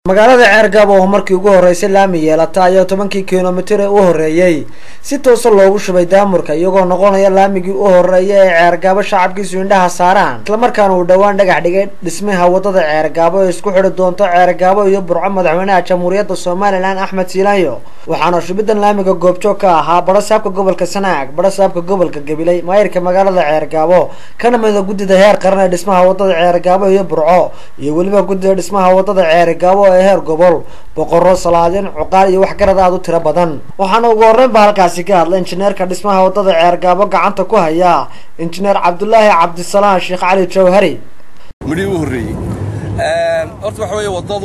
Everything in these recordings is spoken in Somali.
magaalada ceergaabo oo markii ugu horeysay laami yeelata ayaa tobankii kilomitir ee u horeeyey si toosa loogu shubay daamurka iyagoo noqonaya laamigii u horeeya ee ceergaabo shacabkiisu indhaha saaraan islamarkaana uu dhowaan dhagax dhigay dhismaha wadada ceergaabo ee isku xidhi doonto ceergaabo iyo burco madaxweynaha jamhuuriyadda somalilan axmed siilaanyo waxaana shubidan laamiga goobjoog ka ahaa badho saabka gobolka sanaag badho saabka gobolka gabiley maayirka magaalada ceergaabo kana mida guddida heer qaran ee dhismaha wadada ceergaabo iyo burco iyo weliba guddida dhismaha wadada ceergaabo ee heer gobol boqorro salaadin cuqaal iyo waxgarad aada u tiro badan waxaana ugu horreyn ba halkaasi ka hadlay injineerka dhismaha wadada ceergaabo gacanta ku haya injineer cabdulaahi cabdisalaan sheekh cali jawhari midhii u horreeyey horta waxa weeye waddadu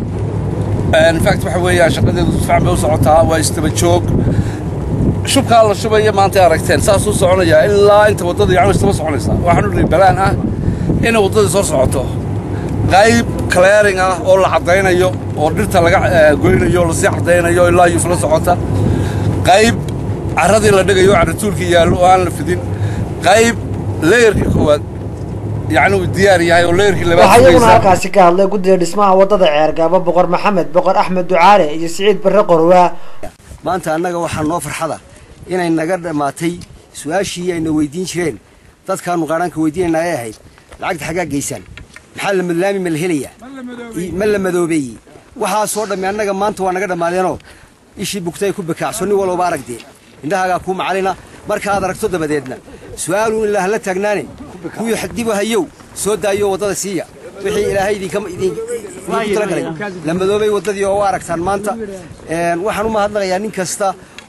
infact waxa weeyaan shaqadeedu sifiican bay u socotaa waa istaba joog shubkaa la shubaya maantay aragteen saasuu soconayaa ilaa inta waddada yacni istaba soconaysaa waxaan u dhihi balaan ah inay waddadii soo socoto qayb clearing ah oo la caddaynayo oo dhirta laga goynayo lasii caddaynayo ilaa yuf la socota qayb carradii la dhigayo carratuulkii yaallo oo aan la fidin qayb leeyarkii koowaad yacni uu diyaar yahay oo leeyarkii labaad waxaa iyaguna sugaysa halkaasi ka hadlay guddida dhismaha wadada ceergaabo boqor maxamed boqor axmed ducaale iyo siciid barre qorwaa maanta annaga waxaa noo farxada inay naga dhammaatay su-aashii ayna weydiin jireen dadkaanu qaadhaanka weydiinayna ay ahayd lacagta xaggaa geysaan maxaa la madlaami ma la helayaa I- ma la madoobeeyey waxaasoo dhammi annaga maanta waa naga dhammaadeenoo ishii bugtay ku bakaacso nin walooba aragdee indhahaagaa kuu macalina markaad aragto dabadeedna su-aaluun ilaa hala taagnaane kuwii xadibu hayow soo daayo waddada siiya wixii ilaahay idinka idin idinku talagalay la madoobay waddadii oo u aragtaan maanta Een, waxaan u mahadnaqayaa nin kasta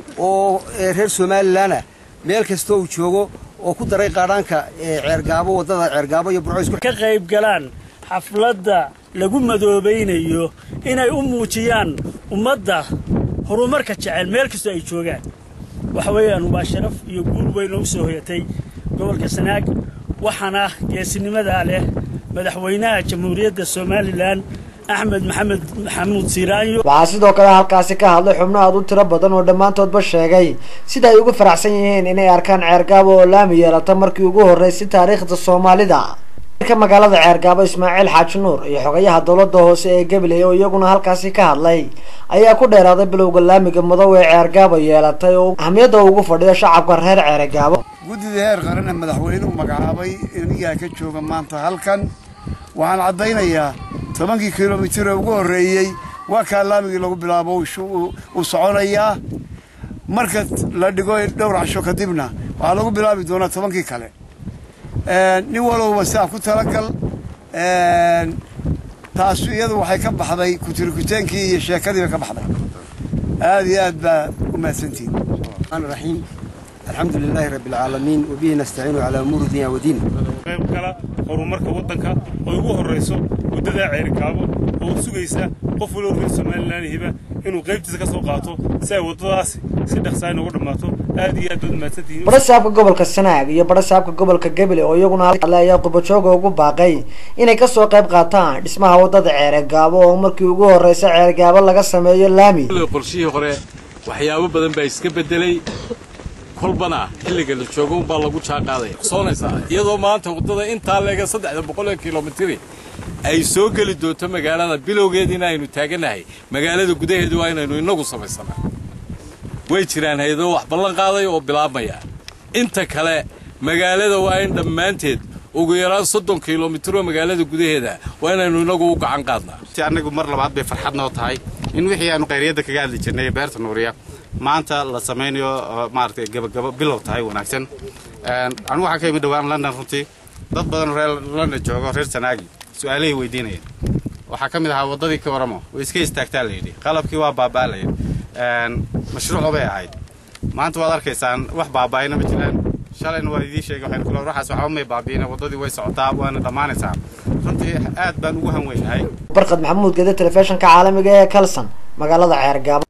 oo ee, reer somalilan ah meel kastoo uu joogo oo ku daray qaadhaanka ee, ceergaabo waddada ceergaabo iyo burco isku ka qayb galaan xafladda lagu madoobaynayo inay u muujiyaan ummadda horumarka jecel meel kastoo ay joogaan waxa weeyaan waa sharaf iyo guul weyn oo u soo hoyatay gobolka sanaag waxaana geesinimadaa leh madaxweynaha jamhuuriyadda somalilan axmed maxamed maxamuud siiraanyo waxaa sidoo kale halkaasi ka hadlay xubno aada u tiro badan oo dhammaantoodba sheegay sida ay ugu faraxsan yihiin inay arkaan ceergaabo oo laami yeelata markii ugu horreysay taariikhda soomaalida ka magaalada ceergaabo ismaaciil xaaji nuur iyo xogayaha dowladda hoose ee gabiley oo iyaguna halkaasi ka hadlay ayaa ku dheeraaday bilowga laamiga madow ee ceergaabo yeelatay oo ahmiyadda ugu fadhiyo shacabka reer ceergaabo guddida heer qaran ee madaxweynuhu magacaabay inigaa ka jooga maanta halkan waxaan caddaynayaa tobankii kilomitir ee ugu horreeyey waa kaa laamigii lagu bilaabo uu shu- uu- uu soconayaa marka la dhigo dhowr casho kadibna waxaa lagu bilaabi doonaa tobankii kale Een, nin walowba saa ku talagal een, taas iyadu waxay ka baxday kutirikuteenkii iyo sheekadii bay ka baxday aad iyo aad baa u mahadsantihin الرحمن الرحيم الحمد لله رب العالمين وبه نستعين على أمور الدنيا ودين qayb kala horumarka waddanka oo ugu horrayso waddada ceerikaabo oo sugaysa qof waloo reer somalilan hiba inuu qaybtiisa ka soo qaato si ay waddadaasi si dhaqsaa inoogu dhammaato aad iyo aad baad mahadsantihiin badho saabka gobolka sanaag iyo badho saabka gobolka gabiley oo iyaguna hadlay ayaa qubajooga ugu baaqay inay kasoo qayb qaataan dhismaha wadada ceergaabo oo markii ugu horreysay ceergaabo laga sameeyo laami qorshihii hore waxyaabo badan baa iska bedelay kolbana xilliga la joogo unbaa lagu jaaqaadaya soonaysaa iyadoo maanta waddada intaa leega saddexda boqol ee kilomitiri ay soo geli doonto magaalada bilowgeediina aynu taaganahay magaalada gudaheedu waa inaynu innagu samaysana way jiraan hay-adoo wax ballan qaaday oo bilaabmaya inta kale magaalada waa in dhammaanteed ugu yaraan soddon kilomitir oo magaalada gudaheeda waa inaynu innagu u gacan qaadnaa ti annagu mar labaad bay farxad noo tahay in wixii aanu qayriyadda kaga hadli jirnay ee beerta nuuriya maanta la samaynayo oo maaragtay gabagabo bilow tahay wanaagsan Een, anigu waxaan ka imid dhowaan london runtii dad badan oo reer london joogo reer sanaagi su-aalahay weydiinayeen waxaa ka mid ahaa waddadii ka waramo way iska istaagtaa layidhi qalabkii waa baaba'alaya Een, mashruuco bay ahayd maanta waad arkaysaan wax baaba'ayna ma jiraan shalayna waa idiin sheegay waxaynu kula waxaas waxba may baabi'ina waddadii way socotaa waana dhammaanaysaa runtii aad baan ugu hanweynahay barkad maxamuud gede telefishinka caalamiga ee kalson magaalada ceergaabo